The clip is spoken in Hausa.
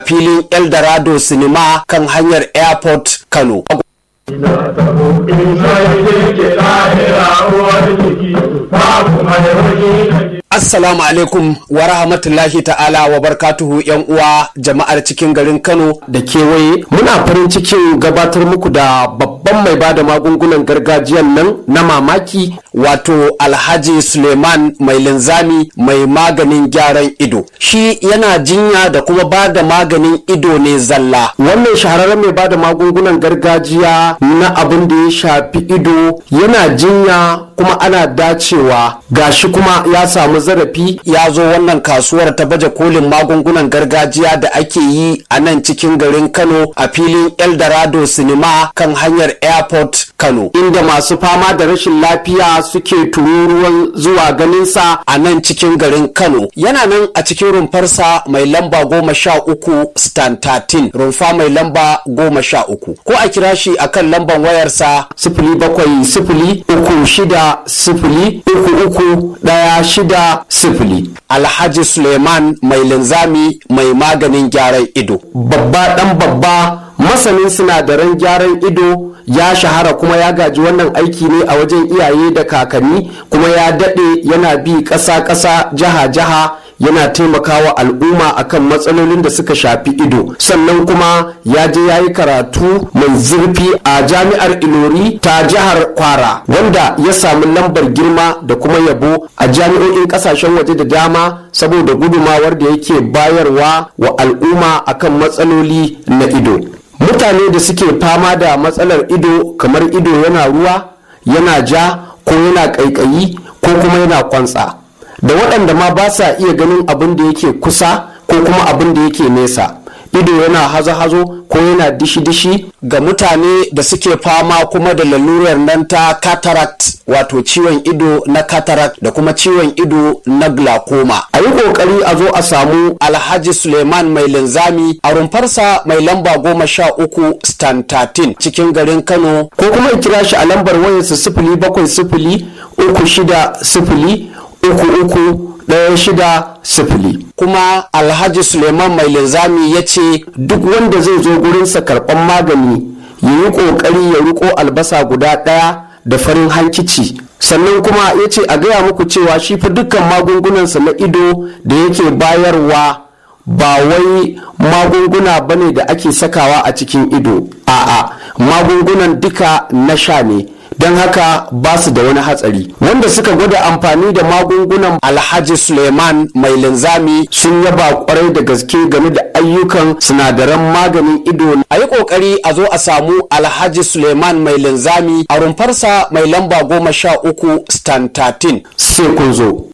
filin eldorado sinima kan hanyar airport kano Ina tabo ina yake lahira uwar jiki babu mai wani Assalamu alaikum wa rahmatullahi ta'ala wa barkatuhu yan uwa jama'ar cikin garin Kano da kewaye muna farin cikin gabatar muku da babban mai bada magungunan gargajiyan nan na mamaki wato Alhaji Suleiman mai linzami mai maganin gyaran ido shi yana jinya da kuma bada maganin ido ne zalla wannan shahararren mai bada magungunan gargajiya na abin da ya shafi ido yana jinya kuma ana dacewa gashi kuma ya samu zarafi ya zo wannan kasuwar ta baje kolin magungunan gargajiya da ake yi a nan cikin garin kano a filin eldorado sinima kan hanyar airport kano inda masu fama da rashin lafiya suke tururuwan zuwa ganinsa a nan cikin garin kano yana nan a cikin rumfarsa mai lamba goma sha uku stan 13 rumfa mai lamba goma sha uku ko a kira shi akan lamban wayarsa sifili bakwai sifili uku shida sifili uku uku ɗaya shida sifili alhaji suleiman mai linzami mai maganin gyaran ido babba ɗan babba masanin sinadaran gyaran ido ya shahara kuma ya gaji wannan aiki ne a wajen iyaye da kakanni kuma ya daɗe yana bi ƙasa-ƙasa jiha-jiha yana taimakawa al'umma akan matsalolin da suka shafi ido sannan kuma ya je ya yi karatu mai zurfi a jami'ar ilori ta jihar kwara wanda ya samu lambar girma da kuma yabo a jami'o'in kasashen waje da dama saboda gudumawar da yake bayarwa wa al'umma akan matsaloli na ido mutane da suke fama da matsalar ido kamar ido yana ruwa yana ja ko yana ƙaiƙayi ko kuma yana kwantsa da waɗanda ma ba sa iya ganin abin da yake kusa ko kuma abin da yake nesa ido yana hazo-hazo ko yana dishi-dishi ga mutane da suke fama kuma da lalurar nan ta cataract wato ciwon ido na cataract da kuma ciwon ido na glaucoma a yi kokari a zo a samu alhaji suleiman mai linzami a rumfarsa mai lamba goma sha uku stan 13 cikin garin kano ko kuma kira shi a lambar wayarsa sifili bakwai sifili uku shida sifili uku uku ɗaya shida sifili kuma alhaji suleiman mai linzami ya ce duk wanda zai zo gurinsa karɓan magani ya yi ƙoƙari ya riko albasa guda ɗaya da farin hankici sannan kuma ya ce a gaya muku cewa shi fa dukkan magungunansa na ido da yake bayarwa ba wai magunguna bane da ake sakawa a cikin ido a'a magungunan duka na sha ne don haka ba su da wani hatsari wanda suka gwada amfani da magungunan alhaji suleiman mai linzami sun yaba kwarai da gaske game da ayyukan sinadaran maganin ido a yi kokari a zo a samu alhaji suleiman mai linzami a rumfarsa mai lamba goma sha uku stan 13 sai kun zo